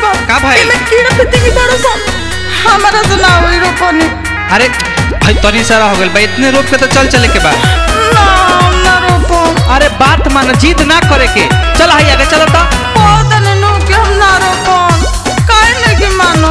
बाप का भइल? एमे कीड़ा पतंगी बड़ो सन हमारा से ना होई रोपनी अरे भाई तनी सारा हो गइल बा इतने रोप के तो चल चले के बा ना ना रोपम अरे बात मान जिद ना करे के चल हाई आगे चलो तो पौधन नु के हम ना रोपम काहे नहीं मानो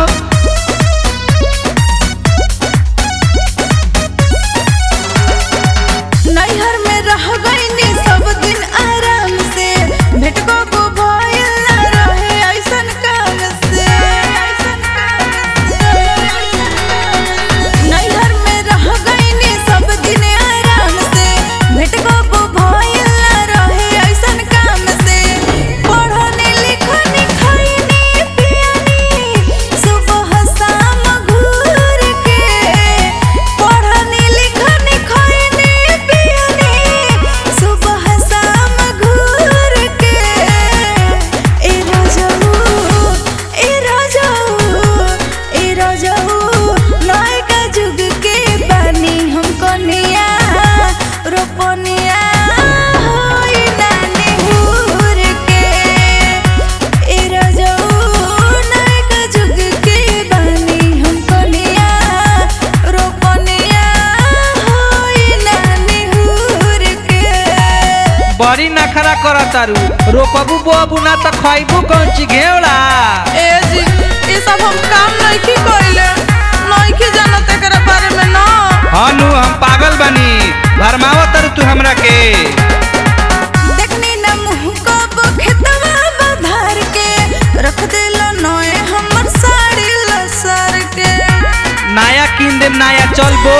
नैहर में रह गईनी सब दिन आराम से भेट को को भइल ना रहे ऐसन काम से ऐसन काम से नैहर में रह गईनी सब दिन आराम से भेट को को भइल ना रहे ऐसन काम से पढ़नी लिखनी खइनी पियनी सुबह शाम घूर के पढ़नी लिखनी खइनी पियनी सुबह शाम घूर के ए राजाऊ ए राजाऊ ए राजाऊ नयका जुग के बानी हम कनिया रोपनिया होई नानी हुर के ए राजाऊ नयका जुग के बानी हम कनिया रोपनिया होई नानी हुर के बड़ी नखरा कर तारू रोपबू बोबू ना तो खइबू कौन ची घेवड़ा ए जी ये सब हम काम नहीं की कइले नहीं की जानत एकरा बारे में ना हानु हम पागल बनी भरमावत तारू तू हमरा के देखनी ना मुंह को खेतवा बधार के रख देला नए हमर साड़ी लसर के नया किन दे नया चलबो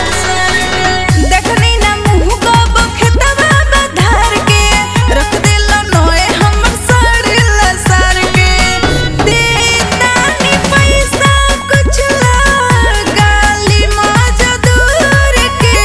देखनी ना मुंह को खेतवा बधार के रख देला नए हमर साड़ी लसर के देतानी पैसा कुछ गाली मजदूर के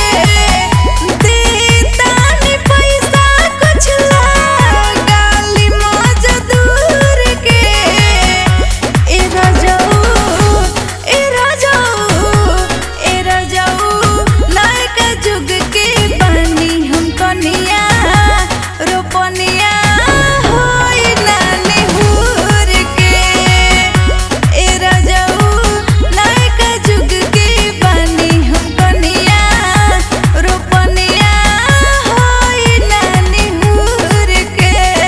देतानी पैसा कुछ गाली मजदूर के ए राजाऊ ए राजाऊ ए राजाऊ नायका जुग के बानी हम कनिया रोपनिया होई नानी हुर के ए राजाऊ नायका जुग के बानी हम कनिया रोपनिया होई नानी हुर के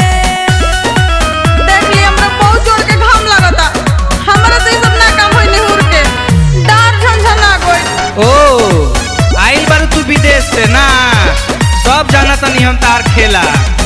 देख ली हमरा बहुत जोर के घाम लगता हमरा से ई सब ना काम होई निहुर के डार झंझना गई ओ आइल बारू तू विदेश से ना सब जाना तनी हम तार खेला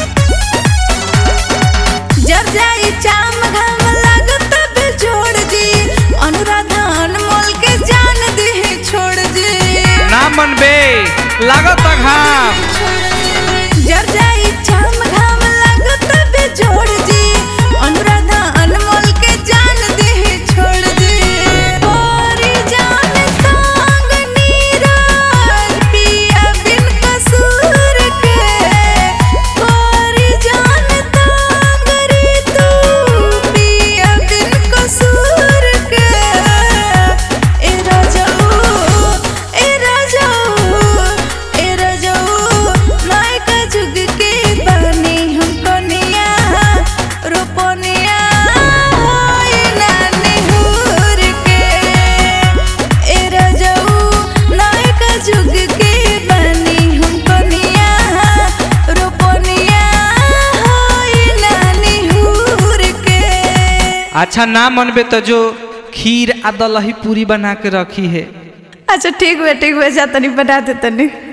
जर जाई चाम घाम लागत बेजोड़ जी अनुराधा अनमोल के जान दे छोड़ जी ना मनबे लागत घाम जर जाई चाम घाम लागत बेजोड़ जी अनुराधा अनमोल के जान दे छोड़ जी ओरी जान संग नीरज पिया बिन कसूर के ओरी जान संग रे तू पिया बिन कसूर के ए राजाऊ ए राजाऊ ए राजाऊ नायका जुग के बानी हम कनिया रोपनिया होई नानी हुर के ए राजाऊ नायका जुग के बानी हम कनिया रोपनिया होई नानी हुर के अच्छा ना मनबे तो जो खीर आ दलही पूरी बना के रखी है अच्छा ठीक हुआ ठीक हुआ जा तनी बना दे तनी